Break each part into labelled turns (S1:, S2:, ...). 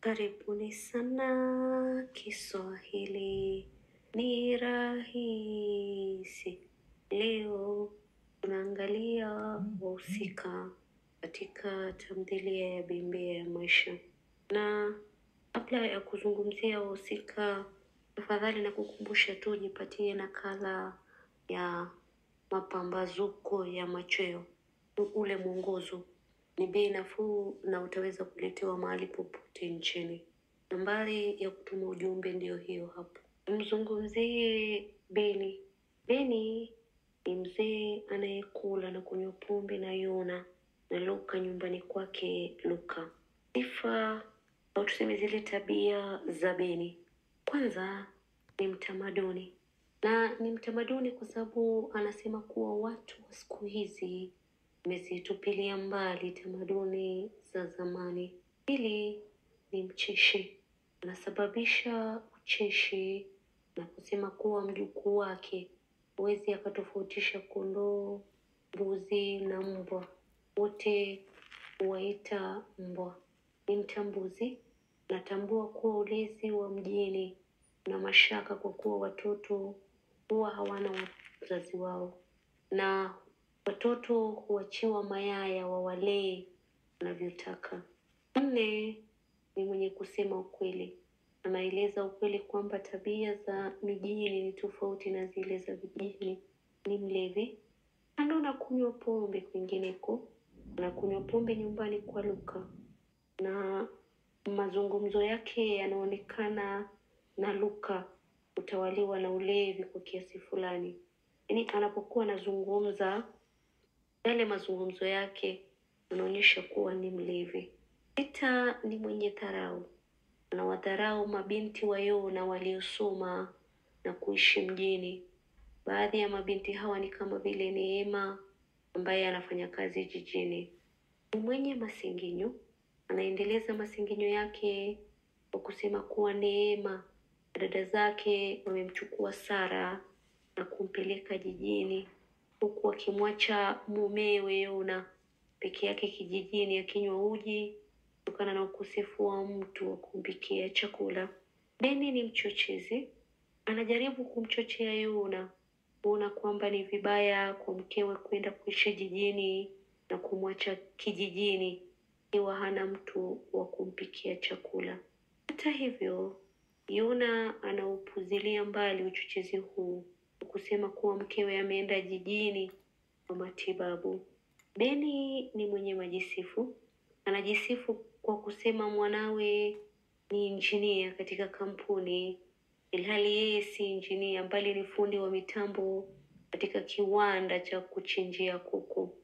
S1: Karibuni sana Kiswahili ni rahisi. Leo tunaangalia wahusika katika tamthilia ya Bembea ya Maisha, na kabla ya kuzungumzia wahusika, tafadhali na kukumbusha tu jipatie nakala ya mapambazuko ya machweo, ule mwongozo ni bei nafuu na utaweza kuletewa mahali popote nchini. Nambari ya kutuma ujumbe ndiyo hiyo hapo. Mzungumzie Beni. Beni ni mzee anayekula na kunywa pombe na Yona na Luka nyumbani kwake Luka. Sifa au tuseme zile tabia za Beni, kwanza ni mtamaduni, na ni mtamaduni kwa sababu anasema kuwa watu wa siku hizi wamezitupilia mbali tamaduni za zamani. Pili ni mcheshi, anasababisha ucheshi na kusema kuwa mjukuu wake huwezi akatofautisha kondoo, mbuzi na mbwa, wote huwaita mbwa. Ni mtambuzi, natambua kuwa ulezi wa mjini una mashaka kwa kuwa watoto huwa hawana wazazi wao na watoto huachiwa mayaya wawalee wanavyotaka. Nne ni mwenye kusema ukweli, anaeleza ukweli kwamba tabia za mijini ni tofauti na zile za vijijini. Ni mlevi, kando na kunywa pombe kwingineko, anakunywa pombe nyumbani kwa Luka na mazungumzo yake yanaonekana na Luka kutawaliwa na ulevi kwa kiasi fulani. Yaani anapokuwa anazungumza, yale mazungumzo yake yanaonyesha kuwa ni mlevi. Sita ni mwenye dharau, anawadharau mabinti wa Yona waliosoma na kuishi mjini. Baadhi ya mabinti hawa ni kama vile Neema ambaye anafanya kazi jijini. Ni mwenye masengenyo, anaendeleza masengenyo yake kwa kusema kuwa Neema na dada zake wamemchukua Sara na kumpeleka jijini, huku akimwacha mumewe Yona peke yake kijijini akinywa uji kutokana na ukosefu wa mtu wa kumpikia chakula. Beni ni mchochezi, anajaribu kumchochea Yona kuona kwamba ni vibaya kwa mkewe kwenda kuishi jijini na kumwacha kijijini ikiwa hana mtu wa kumpikia chakula. Hata hivyo, Yona anaupuzilia mbali uchochezi huu kwa kusema kuwa mkewe ameenda jijini kwa matibabu. Beni ni mwenye majisifu, anajisifu kwa kusema mwanawe ni injinia katika kampuni, ilhali yeye si injinia bali ni fundi wa mitambo katika kiwanda cha kuchinjia kuku.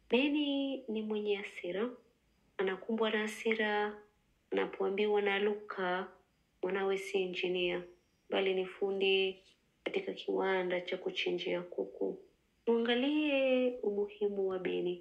S1: Beni ni mwenye hasira, anakumbwa na hasira anapoambiwa na Luka mwanawe si injinia bali ni fundi katika kiwanda cha kuchinjia kuku. Tuangalie umuhimu wa Beni.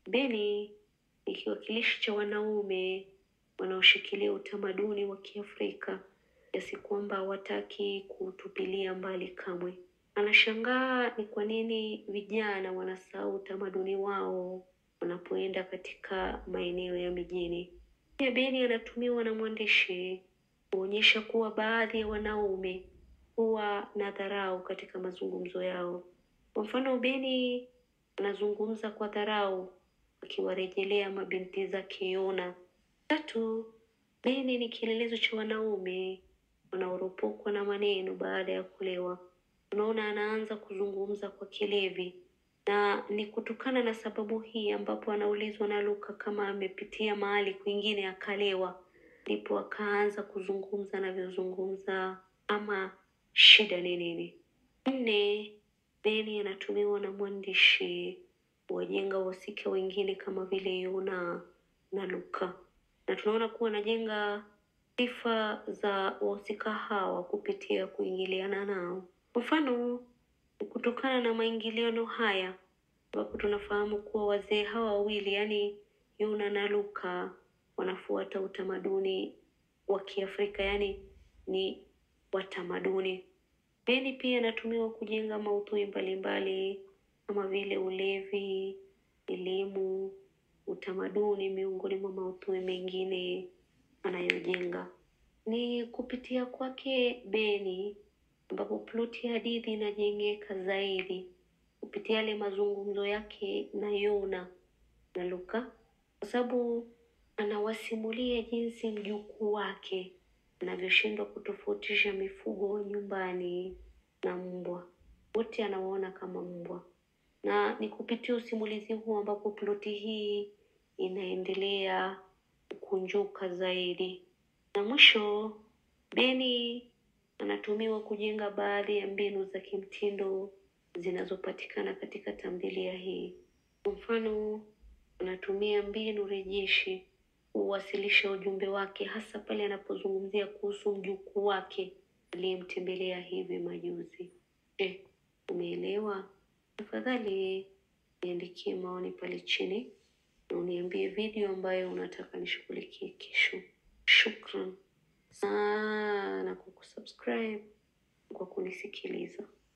S1: Beni ni kiwakilishi cha wanaume wanaoshikilia utamaduni wa Kiafrika kiasi kwamba hawataki kuutupilia mbali kamwe. Anashangaa ni kwa nini vijana wanasahau utamaduni wao wanapoenda katika maeneo ya mijini. Pia Beni anatumiwa na mwandishi kuonyesha kuwa baadhi ya wanaume huwa na dharau katika mazungumzo yao. Kwa mfano, Beni anazungumza kwa dharau akiwarejelea mabinti zake Yona. Tatu, Beni ni kielelezo cha wanaume wanaoropokwa na maneno baada ya kulewa. Unaona, anaanza kuzungumza kwa kilevi, na ni kutokana na sababu hii ambapo anaulizwa na Luka kama amepitia mahali kwingine akalewa, ndipo akaanza kuzungumza anavyozungumza, ama shida ni nini? Nne, Beni anatumiwa na mwandishi kuwajenga wahusika wengine kama vile Yona na Luka, na tunaona kuwa anajenga sifa za wahusika hawa kupitia kuingiliana nao. Kwa mfano, ni kutokana na maingiliano haya ambapo tunafahamu kuwa wazee hawa wawili, yaani Yona na Luka, wanafuata utamaduni wa Kiafrika, yaani ni watamaduni. Beni pia inatumiwa kujenga maudhui mbalimbali kama vile ulevi, elimu, utamaduni, miongoni mwa maudhui mengine anayojenga. Ni kupitia kwake Beni ambapo ploti ya hadithi inajengeka zaidi kupitia yale mazungumzo yake na Yona na Luka, kwa sababu anawasimulia jinsi mjukuu wake anavyoshindwa kutofautisha mifugo wa nyumbani na mbwa. Wote anawaona kama mbwa, na ni kupitia usimulizi huu ambapo ploti hii inaendelea kukunjuka zaidi, na mwisho Beni anatumiwa kujenga baadhi ya mbinu za kimtindo zinazopatikana katika tamthilia hii. Kwa mfano, anatumia mbinu rejeshi kuwasilisha ujumbe wake, hasa pale anapozungumzia kuhusu mjukuu wake aliyemtembelea hivi majuzi. Je, umeelewa? Tafadhali niandikie maoni pale chini na uniambie video ambayo unataka nishughulikie kesho. Shukran sana kwa kusubscribe, kwa kunisikiliza.